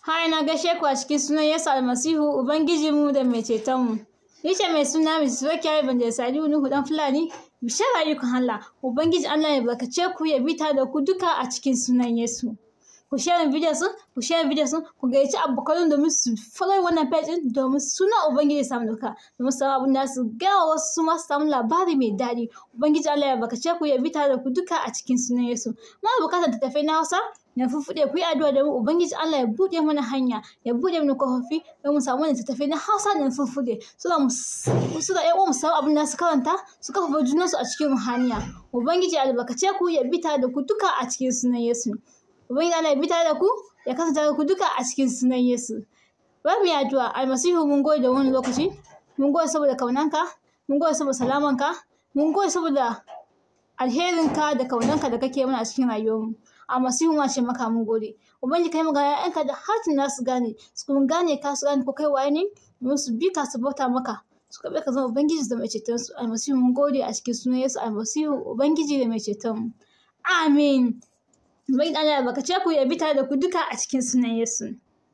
Hai na gaishe ku a cikin sunan Yesu Almasihu Ubangijinmu da mai cetonmu. Ni ce mai suna Mrs. Wakiya Evangelist Aliyu Nuhu dan Fulani. Bishara ayyukan Allah. Ubangiji Allah ya barkace ku ya bita da ku duka a cikin sunan Yesu. Ku share video sun, ku share video sun, ku gayyaci abokan domin su follow wannan page din domin suna Ubangiji ya samu duka. Domin su samu abin da su gaya wasu su ma su samu labari mai daɗi. Ubangiji Allah ya barkace ku ya bita da ku duka a cikin sunan Yesu. Muna bukatar tattafai na Hausa na fuffuɗe ku yi addu'a da mu ubangiji Allah ya buɗe mana hanya ya buɗe mana kofofi don mu samu wani tattafai na Hausa da fuffuɗe su da mu su da ƴan mu samu abin da su karanta su kafa junan su a cikin ruhaniya ubangiji albarkace ku ya bita da ku duka a cikin sunan Yesu ubangiji Allah ya bita da ku ya kasance da ku duka a cikin sunan Yesu bari mu yi addu'a almasihu mun gode da wani lokaci mun gode saboda kaunanka mun gode saboda salamanka mun gode saboda alherinka da kaunanka da kake mana a cikin rayuwarmu a masihu ma ce maka mun gode ubangiji kai ga ƴaƴanka da hatin nasu gane su kuma gane ka su gane ko kai waye ne domin su bi ka su bauta maka su kaɓe ka zama ubangiji da mai ceton su almasihu mun gode a cikin sunan yesu almasihu ubangiji da mai ceton mu amin ubangiji Allah baka ce ku ya bi tare da ku duka a cikin sunan yesu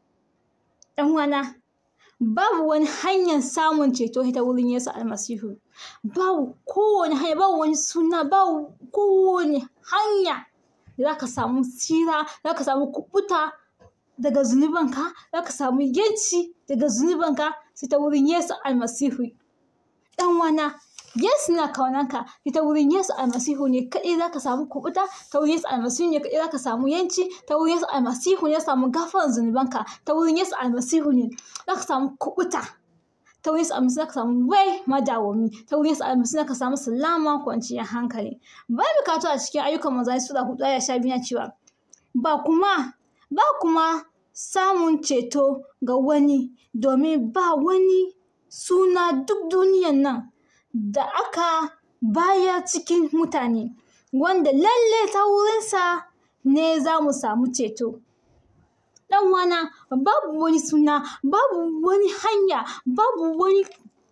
ɗan wana babu wani hanyar samun ceto ta wurin yesu almasihu babu kowane hanya babu wani suna babu kowane hanya za ka samu tsira za ka samu kubuta daga zunubanka za ka samu yanci daga zunubanka sai ta wurin Yesu almasihu ɗan wana Yesu na kaunanka sai ta wurin Yesu almasihu ne kaɗai za ka samu kubuta ta wurin Yesu almasihu ne kaɗai za ka samu yanci ta wurin Yesu almasihu ne za ka samu gafaran zunubanka ta wurin Yesu almasihu ne za ka samu kubuta ta wurin almasi ka samu wai madawami ta wurin almasi ka samu salama kwanciyar hankali bai bukatu a cikin ayyukan manzanni sura hudu ya sha biyu cewa ba kuma ba kuma samun ceto ga wani domin ba wani suna duk duniyan nan da aka baya cikin mutane wanda lalle ta wurinsa ne za mu samu ceto dan wana babu wani suna babu wani hanya babu wani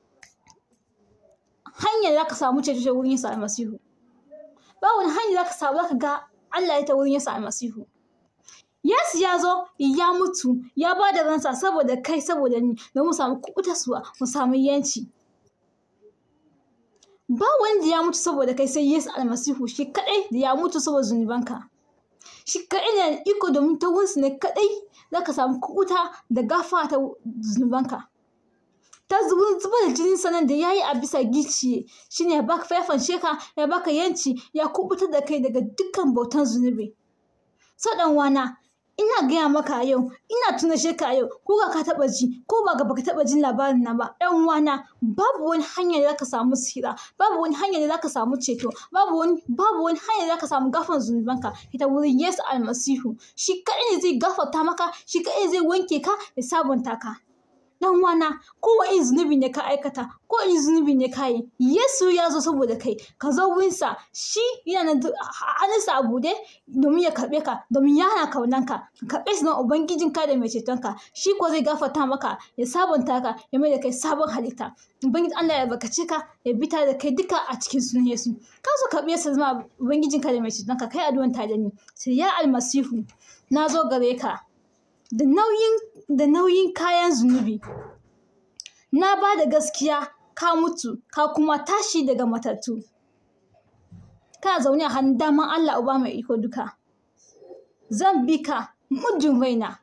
hanya da ka samu ceto ta wurin Yesu almasihu babu wani hanya da ka samu zaka ga Allah ya ta wurin Yesu almasihu Yesu ya zo ya mutu ya ba da ransa saboda kai saboda ni don mu samu kuɓutarsuwa mu samu yanci ba wanda ya mutu saboda kai sai Yesu almasihu shi kaɗai da ya mutu saboda zunubanka shi kaɗai ne da iko domin ta wurinsu ne kaɗai za ka samu kuɓuta da gafa ta zunubanka ta zubar da jinin sanan da ya yi a bisa giciye shi ne ya baka faifan sheka ya baka yanci ya kuɓutar da kai daga dukkan bautan zunubi so ɗan wana ina gaya maka yau ina tuna sheka yau ko ga ka taɓa ji ko ba ga baka taɓa jin labarin na ba ɗan wana babu wani hanya da zaka samu sira babu wani hanya da zaka samu ceto babu wani babu wani hanya da zaka samu gafan zunubanka ita wurin Yesu almasihu shi kaɗai ne zai gafarta maka shi kaɗai zai wanke ka ya sabunta ka dan wana ko wani zunubi ne ka aikata ko wani zunubi ne ka yi Yesu ya zo saboda kai ka zo wurinsa shi yana da hannunsa a bude domin ya karɓe ka domin ya hana kaunanka ka karɓe shi don ubangijin ka da mai cetonka shi ko zai gafarta maka ya sabunta ka ya mai da kai sabon halitta ubangiji Allah ya bakace ka ya bita da kai duka a cikin sunan Yesu ka zo karɓe sa zama ubangijin ka da mai cetonka kai addu'an ta da ni sai ya almasihu na zo gare ka da nauyin da nauyin kayan zunubi na ba da gaskiya ka mutu ka kuma tashi daga matattu kana zaune a hannun daman Allah uba mai iko duka zan bi ka muddin raina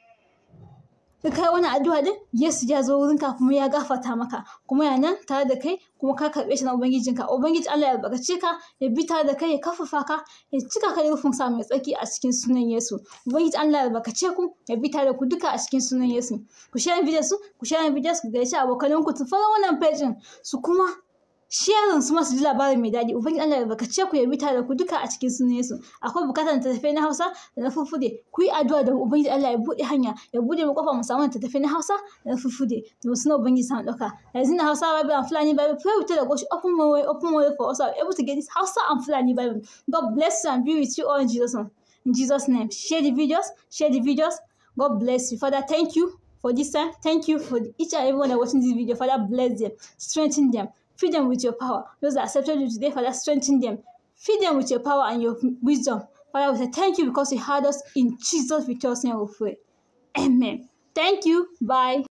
ka kai wani addu'a din Yesu ya zo wurinka kuma ya gafarta maka kuma ya nan tare da kai kuma ka karɓe shi na ubangijinka ubangiji Allah ya bakace ka ya bi tare da kai ya kafafa ka ya cika ka da rufin sa mai tsaki a cikin sunan Yesu ubangiji Allah ya bakace ku ya bi tare da ku duka a cikin sunan Yesu ku share video su ku share video su ku gaishe abokanan ku su fara wannan page su kuma sharing su masu ji labarin mai daɗi ubangiji Allah ya bakace ku ya bi tare da ku duka a cikin sunan Yesu akwai bukatar tattafai na Hausa da na fufude ku yi addu'a da ubangiji Allah ya buɗe hanya ya buɗe mu kofa mu samu tattafai na Hausa da na fufude da wasu na ubangiji samu ɗauka yanzu na Hausa Bible and Fulani Bible pray with the gosh open my way open my way for us are able to get this Hausa and Fulani Bible God bless you and be with you all in Jesus name in Jesus name share the videos share the videos God bless you Father thank you for this time thank you for each and everyone that watching this video Father bless them strengthen them Feed them with your power. Those that accepted you today, Father, strengthen them. Feed them with your power and your wisdom. Father, we say thank you because you heard us in Jesus' victorious name we pray. amen thank you bye